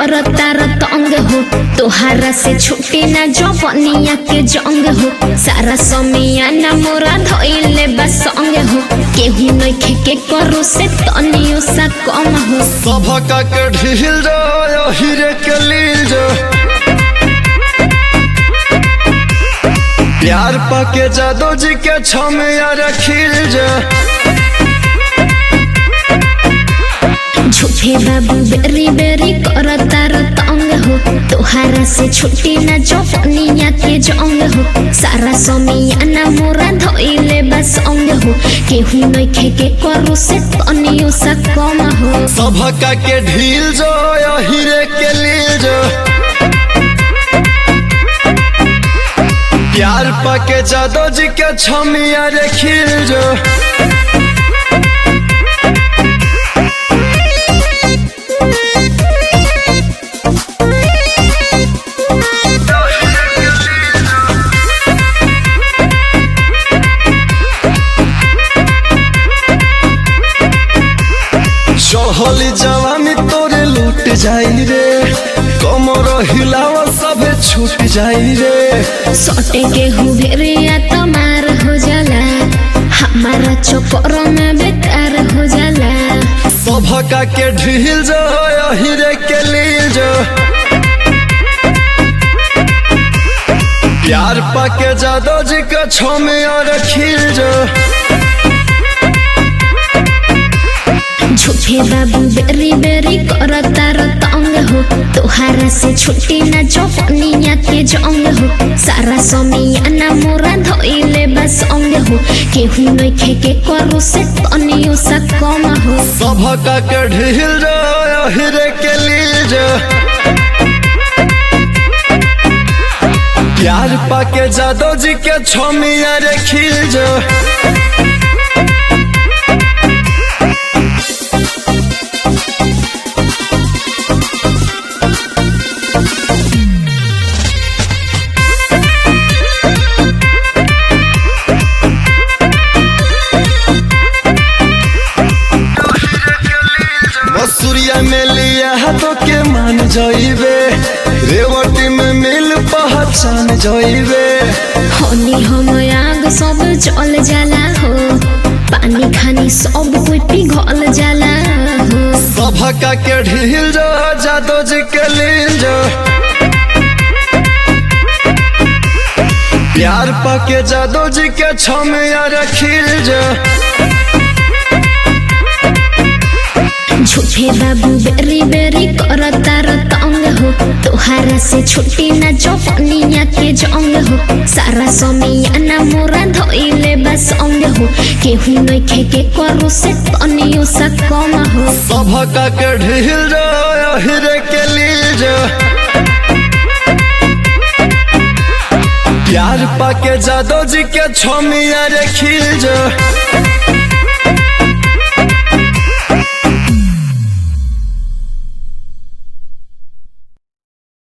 करता रतंग हो तोहारा से छुट्टी ना जवनिया के जंग हो सारा समिया ना मोरा धइले बा संग हो केहू नइखे के करो से तनियो सा कम हो सभका के ढील जो हीरे के लील जो प्यार पाके जादो जी के छमिया रखिल जो झूठे बाबू बेरी बेरी करता रतंग हो तोहारा से छुट्टी ना जवनिया के जंग हो सारा समिया ना मोरा धइले बा संग हो केहू नइखे के करो से तनियो सा कम हो सभका के ढील जो हीरे के लील जो प्यार पाके जादो जी के छमिया रखिल जो चढ़ली जवानी तोरे लूट जाई रे कमर हिलावा सबे छूट जाई रे सटे के हुबेरिया तमार हो जाला हमारा चोकर में बेकार हो जाला सभका के ढील जो हीरे के लील जो प्यार पाके जादो जी के छमे और खिल जो झूठे बाबू बेरी बेरी करता रतंग हो तोहारा से छुट्टी ना जवनिया के जंग हो सारा समिया ना मोरा धइले बस अंग हो केहू नइखे के करो से तनियो सा कम हो सभका के ढील जो हीरे के लील जो प्यार पाके जादो जी के छमिया रे खिल जो मसूरिया में लिया हाथों के मान जाइबे रेवटी में मिल पहचान जाइबे हनी हम आग सब जल जाला हो पानी खानी सब कोई पिघल जाला हो सभका के ढील जो जादो जी के लील जो प्यार पाके जादो जी के छमिया रखिल जो झूठे बाबू बेरी बेरी करता रतंग हो तोहारा से छुट्टी ना जवनिया के जंग हो सारा समिया ना मोरा धइले बस अंग हो केहू नइखे के करो से तनियो सा कम हो सभका के ढील जो हीरे के लील जो प्यार पाके जादो जी के छमिया रे खिल जो